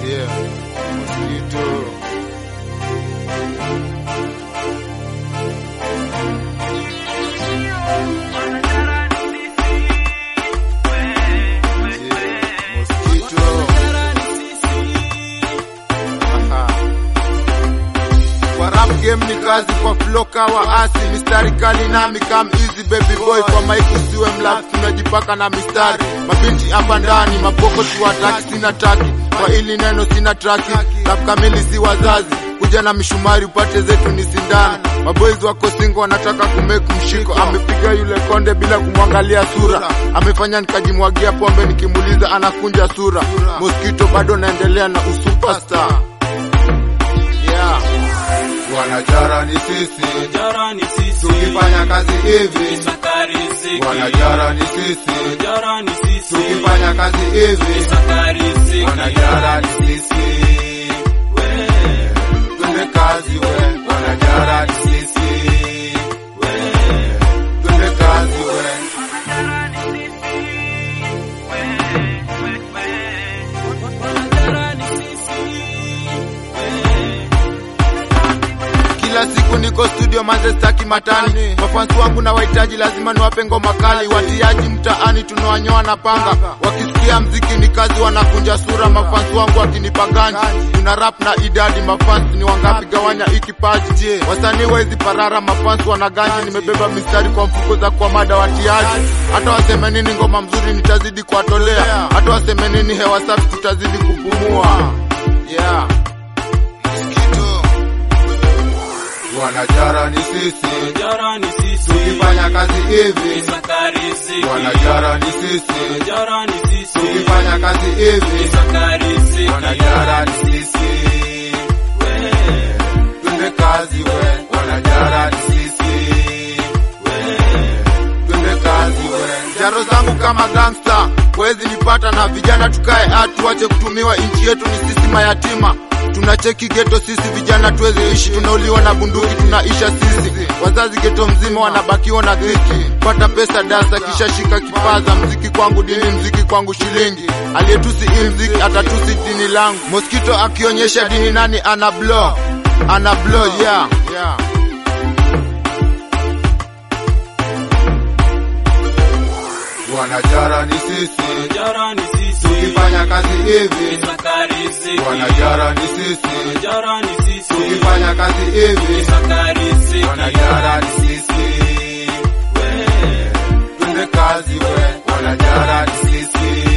Yeah, mosquito. Yeah, mosquito. Aha. Kwa rap game ni kazi kwa flow kawa asi mistari kali nami kam easy baby boy kwa mic usiwe mlafi tunajipaka na mistari mabinti hapa ndani mapoko tuwataki sina taki kwa ili neno sina traki rap kamili si wazazi kuja na mishumari upate zetu ni sindano maboys wako singo wanataka kumake mshiko amepiga yule konde bila kumwangalia sura amefanya nikajimwagia pombe nikimuliza anakunja sura mosquito bado naendelea na usuperstar yeah. wanajara ni sisi Jara ni sisi, tukifanya kazi hivi saka riziki. wanajara ni sisi Jara ni sisi, tukifanya kazi hivi saka riziki. wanajara ni sisi We, twende kazi we wanajara ni sisi we, twende kazi we Jara ni sisi. We, kila siku niko studio manze staki matani mafansi wangu na wahitaji lazima niwape ngoma kali watiaji mtaani tunawanyoa na panga wakisikia mziki ni kazi wanakunja sura mafansi wangu wakinipa ganji tuna rap na idadi mafansi ni wangapi gawanya ikipaji wasanii wezi parara mafansi wana ganji nimebeba mistari kwa mfuko za kwa mada watiaji hata waseme nini ngoma mzuri nitazidi kuwatolea hata waseme nini hewa safi tutazidi kupumua yeah. Mosquito. Wanajara ni sisi Jara ni sisi, tukifanya kazi hivi, saka riziki. wanajara ni sisi Jara ni sisi, tukifanya kazi hivi, saka riziki. wanajara ni sisi We, twende kazi we, wanajara ni sisi we, twende kazi we. Jaro zangu kama gangsta wezi nipata na vijana, tukae atu tuache kutumiwa, nchi yetu ni sisi mayatima tunacheki geto sisi vijana tuweze ishi, tunauliwa na bunduki tunaisha sisi. Wazazi geto mzima wanabakiwa na dhiki, pata pesa dasa kisha shika kipaza. Mziki kwangu dini, mziki kwangu shilingi. Aliyetusi hii mziki atatusi dini langu. Mosquito akionyesha dini nani ana blow, ana blow yeah, yeah. Wanajara ni sisi Jara ni sisi, tukifanya kazi hivi, saka riziki. wanajara ni sisi Jara ni sisi, tukifanya kazi hivi, saka riziki. wanajara ni sisi We, twende kazi we, wanajara ni sisi